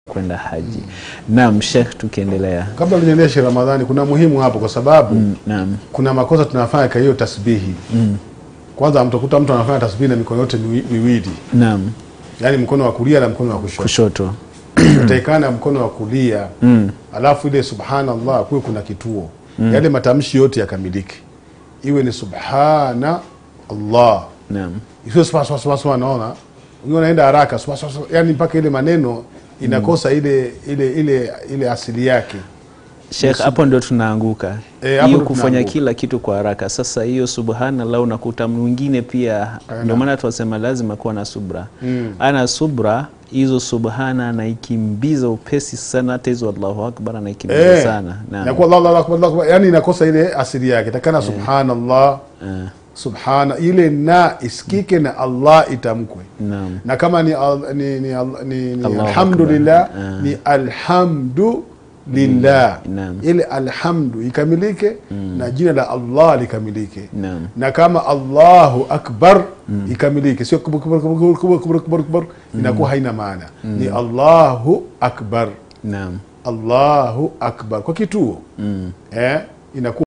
kwenda haji. Naam, Sheikh, tukiendelea. Kabla tujaendeshe Ramadhani, kuna muhimu hapo, kwa sababu Naam. kuna makosa tunafanya kwa hiyo tasbihi. Kwanza mtakuta mtu anafanya tasbihi na mikono yote miwi- miwili, Naam, yaani mkono wa kulia na mkono wa kushoto. kushoto. Utaikana mkono wa kulia, alafu ile subhanallah kuwe kuna kituo, yale matamshi yote yakamilike, iwe ni subhana Allah, Naam. isiwe swa swa swa swa. Naona wengine wanaenda haraka swa swa swa, yani mpaka ile maneno inakosa ile ile ile ile asili yake. Sheikh, hapo ndio tunaanguka Eh, hapo hiyo ndio kufanya tunaanguka. kila kitu kwa haraka. Sasa hiyo subhanallah, unakuta mwingine pia, ndio maana tunasema lazima kuwa na subra. Ana subra hizo subhana anaikimbiza upesi sana, hata hizo Allahu akbar anaikimbiza Eh, sana. Naam. inakuwa Allahu akbar, Allahu akbar, yani inakosa ile asili yake, takana subhanallah Eh, subhana ile na isikike na Allah itamkwe Naam. na kama ni, al- ni, ni, al- ni, ni Allahu alhamdulillah Akbar. Ah. ni alhamdu lillah Naam. ile alhamdu ikamilike na jina la Allah likamilike Naam. na kama Allahu akbar ikamilike, sio kubur kubur kubur kubur kubur kubur kubur kubur, inakuwa haina maana. Ni Allahu akbar, Naam. Allahu akbar kwa kituo eh, inakuwa